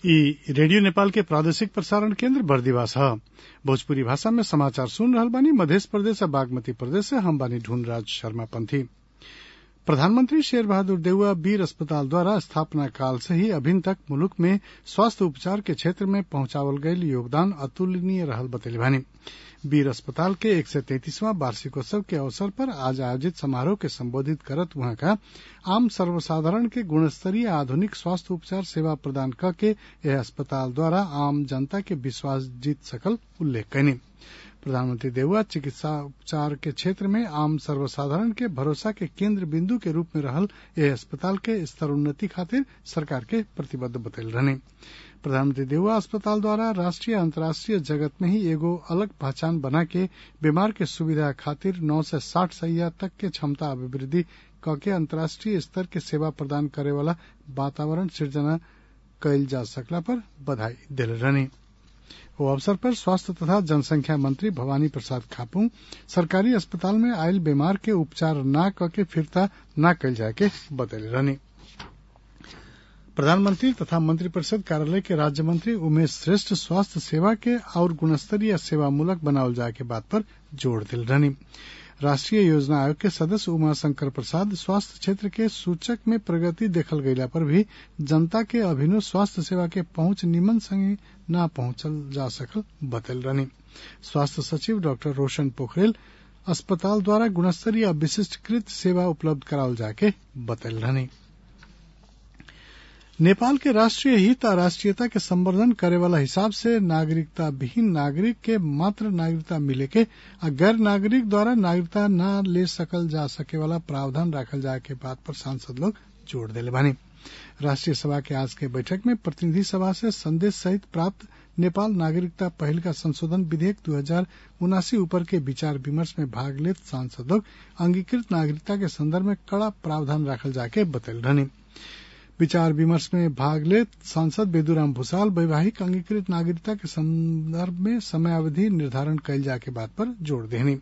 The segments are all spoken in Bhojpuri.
ई रेडियो नेपाल के प्रादेशिक प्रसारण केन्द्र बर्दिवास ह भोजपुरी भाषा में समाचार सुन रहल बानी मधेश प्रदेश आ बागमती प्रदेश से हम बानी ढूंढराज शर्मा पंथी प्रधानमंत्री शेर बहादुर देउवा वीर अस्पताल द्वारा स्थापना काल से ही अभिन तक मुलुक में स्वास्थ्य उपचार के क्षेत्र में पहुंचावल गयल योगदान अतुलनीय रहल बतैले बानी वीर अस्पताल के एक सय तैंतीसवां वार्षिकोत्सव के अवसर पर आज आयोजित समारोह के संबोधित करत उहाँका आम सर्वसाधारण के गुणस्तरीय आधुनिक स्वास्थ्य उपचार सेवा प्रदान क के यह अस्पताल द्वारा आम जनता के विश्वास जीत सकल उल्लेख कैनी प्रधानमंत्री देउवा चिकित्सा उपचार के क्षेत्र में आम सर्वसाधारण के भरोसा के केंद्र बिंदु के रूप में रहल यह अस्पताल के स्तरोन्नति खातिर सरकार के प्रतिबद्ध बतैल रहने प्रधानमंत्री देउवा अस्पताल द्वारा राष्ट्रीय अंतर्राष्ट्रीय जगत में ही एगो अलग पहचान बना के बीमार के सुविधा खातिर नौ से साठ सैया तक के क्षमता अभिवृद्धि कके अंतर्राष्ट्रीय स्तर के सेवा प्रदान करे वाला वातावरण सृजना कैल जा सकला पर बधाई दिल रहने ओ अवसर पर स्वास्थ्य तथा जनसंख्या मंत्री भवानी प्रसाद खापू सरकारी अस्पताल में आयल बीमार के उपचार न कके फिरता न कैल जाए के बतैले रहने प्रधानमंत्री तथा मंत्रिपरिषद कार्यालय के राज्य मंत्री उमेश श्रेष्ठ स्वास्थ्य सेवा के और गुणस्तरीय सेवा मूलक बनावल जाए के बात पर जोर दिल रहनी राष्ट्रीय योजना आयोग के सदस्य उमा शंकर प्रसाद स्वास्थ्य क्षेत्र के सूचक में प्रगति देखल गयला पर भी जनता के अभिनव स्वास्थ्य सेवा के पहुंच निमन संगे न पहुंचल जा सकल बतल रहनी स्वास्थ्य सचिव डॉक्टर रोशन पोखरेल अस्पताल द्वारा गुणस्तरीय विशिष्टकृत सेवा उपलब्ध करावल जाके बतल रहनी नेपाल के राष्ट्रीय हित आ राष्ट्रीयता के संवर्धन करे वाला हिसाब से नागरिकता विहीन नागरिक के मात्र नागरिकता मिले के आ गैर नागरिक द्वारा नागरिकता न ले सकल जा सके वाला प्रावधान रखल जाए के बात पर सांसद लोग जोर दिले बानी राष्ट्रीय सभा के आज के बैठक में प्रतिनिधि सभा से संदेश सहित प्राप्त नेपाल नागरिकता पहल का संशोधन विधेयक दो हजार उनासी ऊपर के विचार विमर्श में भाग लेत सांसद लोग अंगीकृत नागरिकता के संदर्भ में कड़ा प्रावधान रखल जाके बतल रहनी विचार विमर्श में भाग ले सांसद बेदूराम भूसाल वैवाहिक अंगीकृत नागरिकता के संदर्भ में समयावधि निर्धारण कैल जाए के बात पर जोर देनी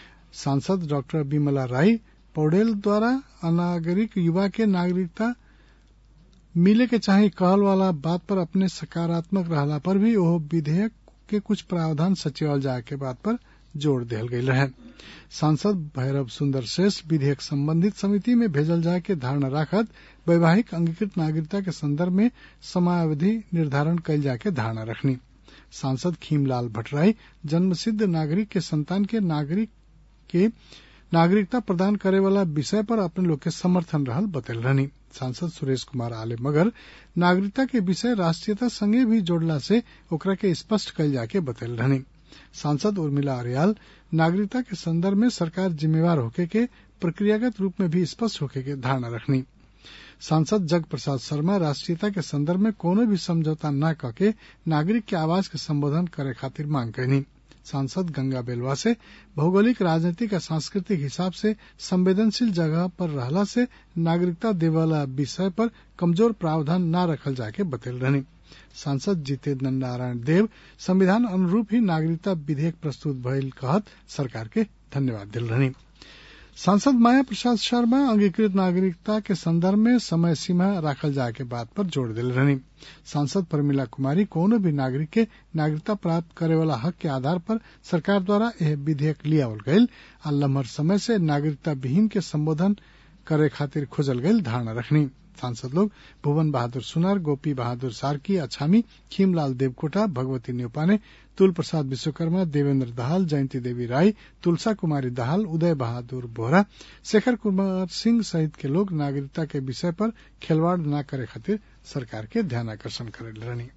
सांसद डॉक्टर विमला राय पौडेल द्वारा अनागरिक युवा के नागरिकता मिले के चाहे कहल वाला बात पर अपने सकारात्मक रहला पर भी वह विधेयक के कुछ प्रावधान सचिवल जाए के बात पर जोर दिल गई रहे सांसद भैरव सुंदर श्रेष्ठ विधेयक संबंधित समिति में भेजल जाए के धारणा राखत वैवाहिक अंगीकृत नागरिकता के संदर्भ में समयावधि निर्धारण कैल जाए के धारणा रखनी सांसद खीमलाल भट्टराई जन्मसिद्ध नागरिक के संतान के नागरिक के नागरिकता प्रदान करे वाला विषय पर अपने लोग के समर्थन रहल बतल रहनी सांसद सुरेश कुमार आले मगर नागरिकता के विषय राष्ट्रीयता संगे भी जोड़ला से ओकरा के स्पष्ट कैल जाके बतल रहनी सांसद उर्मिला अरियाल नागरिकता के संदर्भ में सरकार जिम्मेवार होके के प्रक्रियागत रूप में भी स्पष्ट होके के धारणा रखनी सांसद जग प्रसाद शर्मा राष्ट्रीयता के संदर्भ में कोनो भी समझौता न करके नागरिक के आवाज के संबोधन करे खातिर मांग कैनी सांसद गंगा बेलवा से भौगोलिक राजनीतिक और सांस्कृतिक हिसाब से संवेदनशील जगह पर रहला से नागरिकता देवाला विषय पर कमजोर प्रावधान न रखल जाके बतल रहनी सांसद जितेंद्र नारायण देव संविधान अनुरूप ही नागरिकता विधेयक प्रस्तुत भइल कहत सरकार के धन्यवाद दिल रहनी सांसद माया प्रसाद शर्मा अंगीकृत नागरिकता के संदर्भ में समय सीमा राखल जाए के बात पर जोर दिल रहनी सांसद प्रमिला कुमारी कोनो भी नागरिक के नागरिकता प्राप्त करे वाला हक के आधार पर सरकार द्वारा यह विधेयक लियावल गयल आ लम्हर समय से नागरिकता विहीन के संबोधन करे खातिर खोजल गयल धारणा रखनी सांसद लोग भुवन बहादुर सुनार गोपी बहादुर सार्की अछामी खीमलाल देवकोटा भगवती न्यौपाने तुल प्रसाद विश्वकर्मा देवेंद्र दाहाल जयंती देवी राय तुलसा कुमारी दाहाल उदय बहादुर बोहरा शेखर कुमार सिंह सहित के लोग नागरिकता के विषय पर खिलवाड़ न करे खातिर सरकार के ध्यान आकर्षण करे रहनी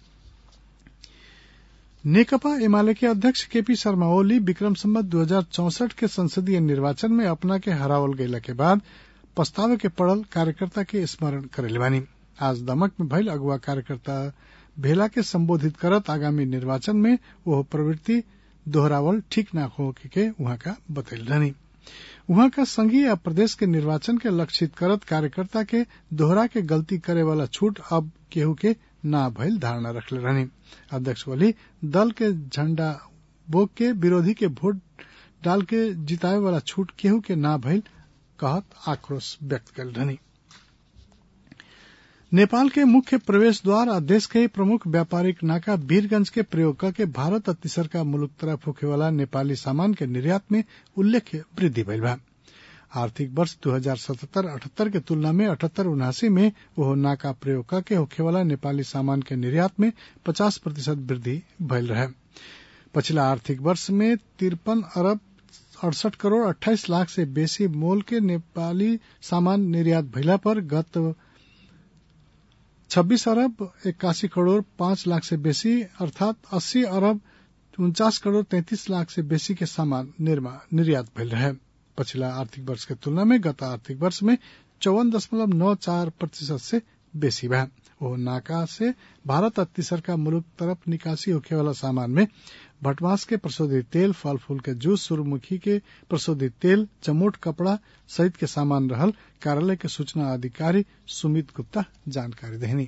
नेकपा एमाले के अध्यक्ष केपी शर्मा ओली विक्रम संबत दो हजार चौसठ के संसदीय निर्वाचन में अपना के हरावल गयला के बाद पछतावे के पड़ल कार्यकर्ता के स्मरण करेले बानी आज दमक में भइल अगुआ कार्यकर्ता भेला के संबोधित करत आगामी निर्वाचन में वह प्रवृत्ति दोहरावल ठीक न हो के वहां का बतैल रहनी वहां का संघीय या प्रदेश के निर्वाचन के लक्षित करत कार्यकर्ता के दोहरा के गलती करे वाला छूट अब केहू के ना भइल धारणा रखले रहनी अध्यक्ष ओली दल के झंडा बोक के विरोधी के वोट डाल के जितावे वाला छूट केहू के ना भइल कहत आक्रोश व्यक्त कल रहनी नेपाल के मुख्य प्रवेश द्वार आ देश के प्रमुख व्यापारिक नाका वीरगंज के प्रयोग करके भारत आ तीसरका मुलुक तरफ होखेवाला नेपाली सामान के निर्यात में उल्लेख्य वृद्धि भइल बा आर्थिक वर्ष दू हजार सतहत्तर अठहत्तर के तुलना में अठहत्तर उनासी में ओहो नाका प्रयोग करके होखेवाला नेपाली सामान के निर्यात में पचास प्रतिशत वृद्धि भइल रहे पछिला आर्थिक वर्ष में तिरपन अरब अड़सठ करोड़ अट्ठाईस लाख से बेसी मोल के नेपाली सामान निर्यात भइला पर गत छब्बीस अरब इक्यासी करोड़ पांच लाख से बेसी अर्थात अस्सी अरब उनचास करोड़ तैंतीस लाख से बेसी के सामान निर्यात भइल रहे पछिला आर्थिक वर्ष के तुलना में गत आर्थिक वर्ष में चौवन दशमलव नौ चार प्रतिशत से बेसी बा ओ नाका से भारत आ तीसरका मुलुक तरफ निकासी होखे वाला सामान में भटमास के प्रशोधित तेल फल फूल के जूस सूर्यमुखी के प्रशोधित तेल चमोट कपड़ा सहित के सामान रहल कार्यालय के सूचना अधिकारी सुमित गुप्ता जानकारी देनी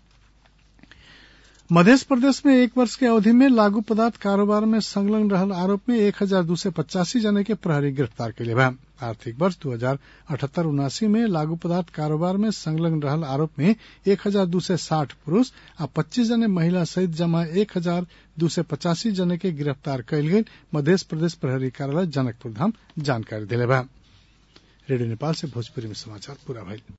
मध्य प्रदेश में एक वर्ष के अवधि में लागू पदार्थ कारोबार में संलग्न रहल आरोप में एक हजार दो सौ पचासी जने के प्रहरी गिरफ्तार कैले बा आर्थिक वर्ष दू हजार अठहत्तर उनासी में लागू पदार्थ कारोबार में संलग्न रहल आरोप में एक हजार दू सौ साठ पुरुष आ पच्चीस जने महिला सहित जमा एक हजार दू सौ पचासी जने के गिरफ्तार कयल गेल मध्य प्रदेश प्रहरी कार्यालय जनकपुर धाम जानकारी दिले बा रेडियो नेपाल से भोजपुरी में समाचार पूरा भइल